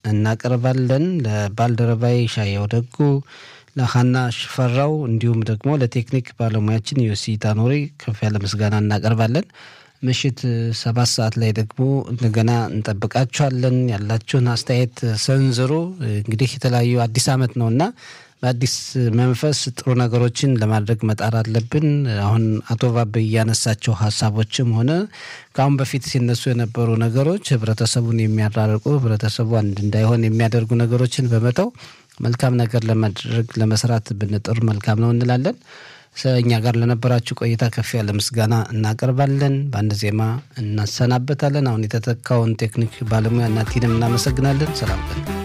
እናቀርባለን። ለባልደረባይ ሻየው ደጉ፣ ለሀና ሽፈራው እንዲሁም ደግሞ ለቴክኒክ ባለሙያችን ዮሲ ታኖሪ ከፍ ያለ ምስጋና እናቀርባለን። ምሽት ሰባት ሰዓት ላይ ደግሞ እንደገና እንጠብቃችኋለን። ያላችሁን አስተያየት ሰንዝሩ። እንግዲህ የተለያዩ አዲስ ዓመት ነውና በአዲስ መንፈስ ጥሩ ነገሮችን ለማድረግ መጣር አለብን። አሁን አቶ ባብ እያነሳቸው ሀሳቦችም ሆነ ከአሁን በፊት ሲነሱ የነበሩ ነገሮች ህብረተሰቡን የሚያራርቁ ህብረተሰቡ አንድ እንዳይሆን የሚያደርጉ ነገሮችን በመተው መልካም ነገር ለማድረግ ለመስራት ብንጥር መልካም ነው እንላለን። እኛ ጋር ለነበራችሁ ቆይታ ከፍ ያለ ምስጋና እናቀርባለን። በአንድ ዜማ እናሰናበታለን። አሁን የተተካውን ቴክኒክ ባለሙያ እናቲንም እናመሰግናለን። ሰላም ቀን